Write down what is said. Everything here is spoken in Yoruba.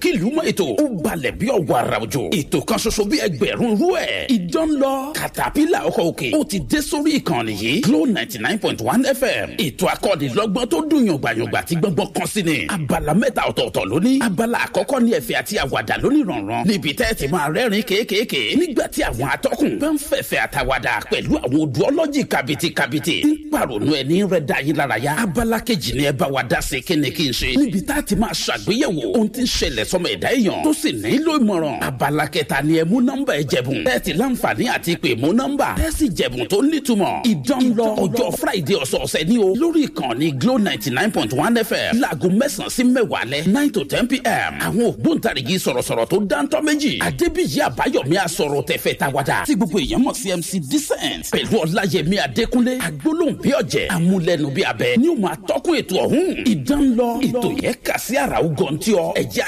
kílùú mọ́ ètò ó balẹ̀ bí ọ̀wọ́ ara òjò ètò kan ṣoṣo bí ẹgbẹ̀rún rú ẹ̀ ìdán lọ katapila ọkọ̀ òkè ó ti dé sórí ìkànnì yìí Glo ninety nine point one FM ètò akọ́nilọ́gbọ́n tó dùn yàngbàyàngbà tí gbọ́ngbọ́n kan sí ni abala mẹ́ta ọ̀tọ̀ọ̀tọ̀ lóní abala àkọ́kọ́ ní ẹ̀fẹ̀ àti àwàdà lóní rànran níbi tẹ́ ti máa rẹ́rìn kéékèèké nígbà tí àwọn atọ́kùn bá ń fẹ̀fẹ̀ àtàwàdà pẹ̀lú àwọn odò ọlọ́jì kàbìtìkàbìtì tí ń pàrònú ẹni rẹ̀ dá yín lára yá abala kejì ni ẹ bá wa dá sí kíni kí n ṣe níbi tá a ti máa ṣàgbéyẹ̀wò ohun tí ń ṣẹlẹ̀ sọmọ ẹ̀dá èèyàn tó sì nílò ìmọ̀ràn abala kẹta ni ẹ mú nọ́mbà ẹ jẹ̀bùn tẹ́ẹ̀tì láǹfààní àti pè mú nọ́mbà tẹ́ẹ̀sì jẹ̀bùn tó nítumọ̀ ìdánlọ ọjọ́ friday ọ̀sọ̀ọ̀sẹ̀ ni o lórí ìkànnì glo ninety nine point one fm láago mẹ́sàn-án sí mẹ́wàá lẹ nine to ten pm àwọn ògbóǹtarìgì sọ̀rọ̀sọ̀rọ̀ tó dáńtọ́ méjì adébíyí àbáyọ̀mí àsọ̀rọ̀ tẹ̀fẹ̀ tàwádà tí gbogbo èèyàn mọ̀ sí mc decent pẹ̀lú ọláyẹmí adékúnlé agbólóhùn bí ọ̀jẹ̀ amúlẹ̀nu bí abẹ ní o máa tọ́kùn ètò ọ̀hún ìdánlọ ètò yẹn kà sí àràó gọ̀ǹtì ọ ẹ̀jẹ̀